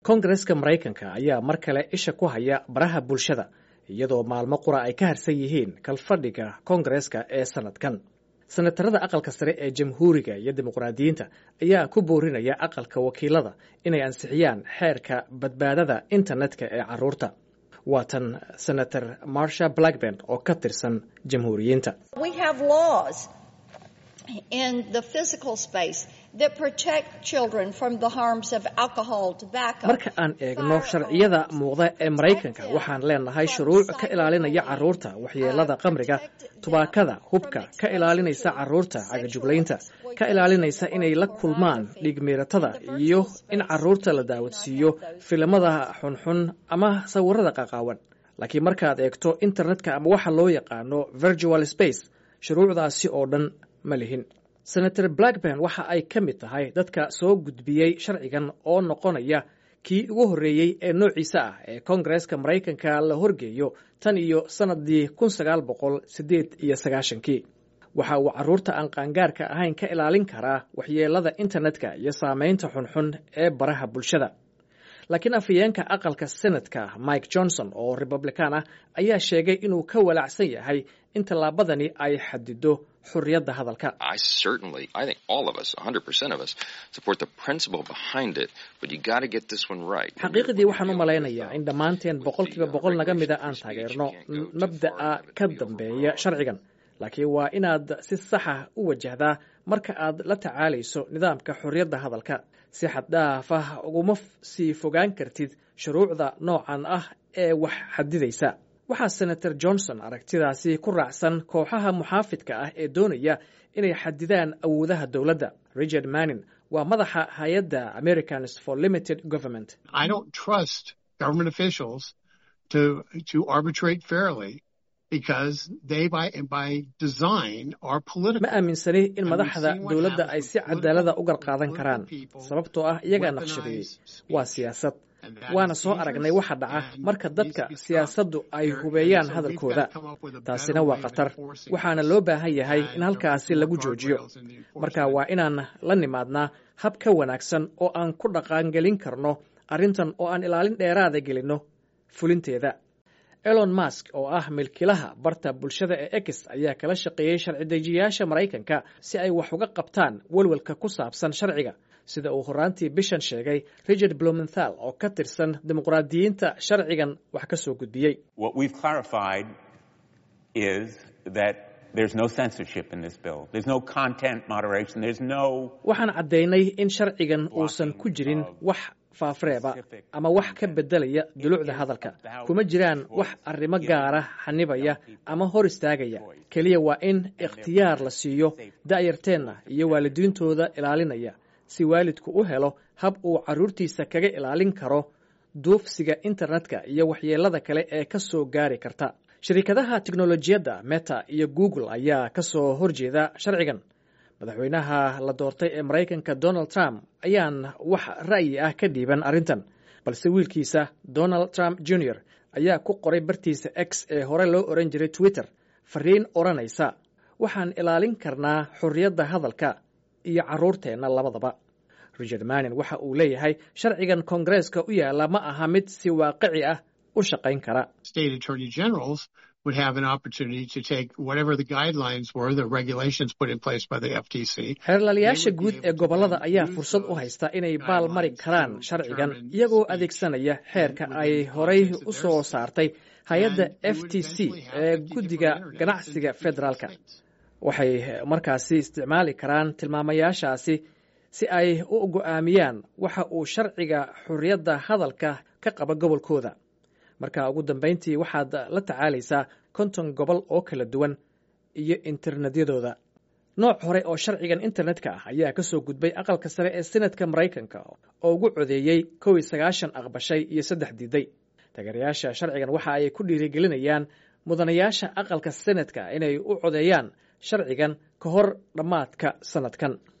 kongareska maraykanka ayaa mar kale isha ku haya baraha bulshada iyadoo maalmo qura ay ka harsan yihiin kalfadhiga kongareska ee sanadkan senatarada aqalka sare ee jamhuuriga iyo dimuqraadiyiinta ayaa ku boorinaya aqalka wakiilada inay ansixiyaan xeerka badbaadada internetka ee caruurta waa tan senator marsha blackburn oo ka tirsan jamhuuriyiinta marka aan eegno sharciyada muuqda ee maraykanka waxaan leenahay shuruuc ka ilaalinaya caruurta waxyeelada qamriga tubaakada hubka ka ilaalinaysa caruurta cagajuglaynta ka ilaalinaysa inay la kulmaan dhiigmiiratada iyo in caruurta la daawadsiiyo filimada xunxun ama sawirada qaqaawan laakiin markaad eegto internetka ama waxa loo yaqaano virtual space shuruucdaasi oo dhan ma lihin senator blackburn waxa ay ka mid tahay dadka soo gudbiyey sharcigan oo noqonaya kii ugu horreeyey ee noociisa ah ee kongareska maraykanka la horgeeyo tan iyo sannadii kun sagaal boqol siddeed iyo sagaashankii waxa uu carruurta aan qaangaarka ahayn ka ilaalin karaa waxyeelada internetka iyo saamaynta xunxun ee baraha bulshada laakiin afhayeenka aqalka senatka mike johnson oo republican ah ayaa sheegay inuu ka walaacsan yahay in tallaabadani ay xadido xurriyadda hadalka xaqiiqdii waxaan u malaynayaa in dhammaanteen boqolkiiba boqol naga mida aan taageerno mabda'a ka dambeeya sharcigan laakiin waa inaad si saxa u wajahdaa marka aad la tacaalayso nidaamka xorriyadda hadalka si xaddhaaf ah uguma sii fogaan kartid shuruucda noocan ah ee wax xadidaysa waxaa senator johnson aragtidaasi ku raacsan kooxaha muxaafidka ah ee doonaya inay xadidaan awoodaha dowladda richard manning waa madaxa hay-adda americans for limited government ma aaminsani in madaxda dowladda ay si cadaalada u garqaadan karaan sababtoo ah iyagaa naqshadeeyey waa siyaasad waana soo aragnay waxa dhaca marka dadka siyaasaddu ay hubeeyaan hadalkooda taasina waa khatar waxaana loo baahan yahay in halkaasi lagu joojiyo marka waa inaan la nimaadnaa hab ka wanaagsan oo aan ku dhaqaangelin karno arrintan oo aan ilaalin dheeraada gelinno fulinteeda elon mask oo ah milkilaha barta bulshada ee ex ayaa kala shaqeeyey sharci-dejiyaasha maraykanka si ay wax uga qabtaan welwelka ku saabsan sharciga sida uu horaantii bishan sheegay richard blumenthal oo ka tirsan dimuqraadiyiinta sharcigan wax ka soo gudbiyey waxaan caddaynay in sharcigan uusan ku jirin wax faafreeba ama wax ka beddelaya dulucda hadalka kuma jiraan wax arrimo gaara xanibaya ama hor istaagaya keliya waa in ikhtiyaar la siiyo da'yarteenna iyo waalidiintooda ilaalinaya si waalidku u helo hab uu carruurtiisa kaga ilaalin karo duufsiga internetka iyo waxyeelada kale ee ka soo gaari karta shirkadaha tiknolojiyadda meta iyo google ayaa ka soo horjeeda sharcigan madaxweynaha la doortay ee maraykanka donald trump ayaan wax ra'yi ah ka dhiiban arrintan balse wiilkiisa donald trump junior ayaa ku qoray bartiisa x ee hore loo oran jiray twitter fariin odhanaysa waxaan ilaalin karnaa xorriyadda hadalka iyo carruurteenna labadaba richard manin waxa uu leeyahay sharcigan koongareeska u yaalla ma aha mid si waaqici ah u shaqayn kara xeerlaalayaasha guud ee gobollada ayaa fursad u haysta inay baal mari karaan sharcigan iyagoo adeegsanaya xeerka ay horay u soo saartay hay-adda f t c ee guddiga ganacsiga federaalka waxay markaasi isticmaali karaan tilmaamayaashaasi si ay u go'aamiyaan waxa uu sharciga xorriyadda hadalka ka qaba gobolkooda marka ugu dambayntii waxaad la tacaalaysaa konton gobol oo kala duwan iyo internetyadooda nooc hore oo sharcigan internetka ah ayaa ka soo gudbay aqalka sare ee senatka maraykanka oo ugu codeeyey kow iyo sagaashan aqbashay iyo saddex diiday taageerayaasha sharcigan waxa ay ku dhiirigelinayaan mudanayaasha aqalka senatka inay u codeeyaan sharcigan ka hor dhammaadka sanadkan